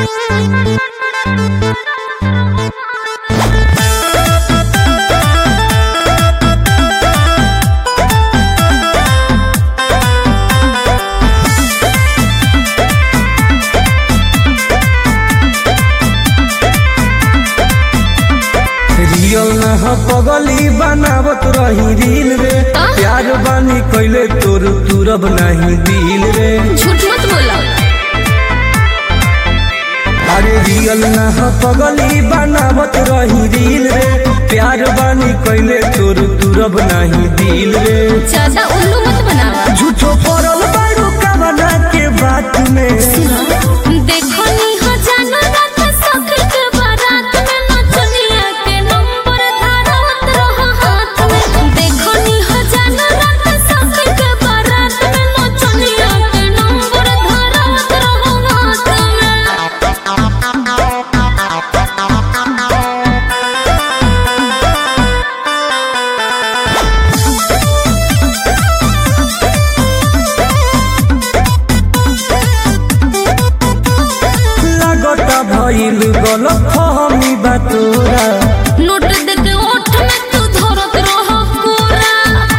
Real न ह पगली बनावत रही रील रे प्यार बानी कैले तोर तुरब नहीं दिल रे झूठ मत बोला अरे रियल न ह पगली बनावत रही रील रे प्यार बानी कैले तोर तुरब नहीं दिल रे ज्यादा उल्लू मत बनावा झूठो पड़ल बारू कमना के बात में देखो नी हो जानो रात सखी के बारात में नचनिया के नंबर धारत रहो हाथ में देखो नी हो जानो रात सखी के बारात में नचनिया के नंबर धारत रहो हाथ में लगता भइल गलत फहमी बा तोरा नोट दे के ओठ में तू धरत रहो कोरा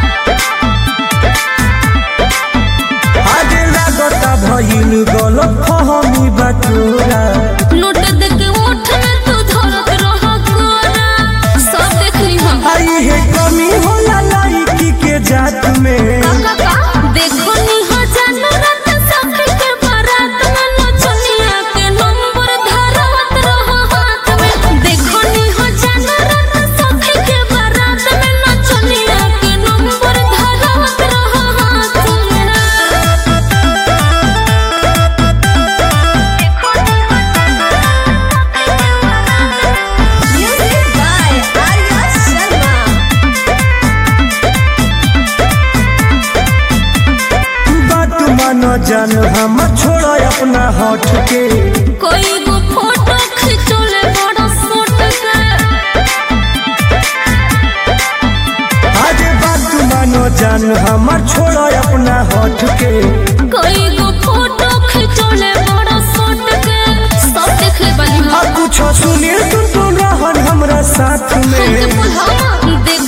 आगे लगता भइल गलत फहमी बा तोरा नोट दे के ओठ में तू धरत रहो कोरा सब देख ली हम आई है कमी होला लड़की के जात में देखो नी हो जानो रात सखी के बारात में नचनिया के नंबर धारत रहो हाथ में देखो नी हो जानो रात सखी के बारात में नचनिया के नंबर धारत रहो हाथ में Music by Arya Sharma. बात मानो जान हम छोड़ा अपना हट के कोई गो फोटो खिंचोले बड़ा सूट के आगे बात मानो जान हम छोड़ा अपना हट के कोई गो फोटो खिंचोले बड़ा सूट के सब देख ले बनी अब कुछ सुनिए तुम तो रहन हमरा साथ हमके में बुलावा देख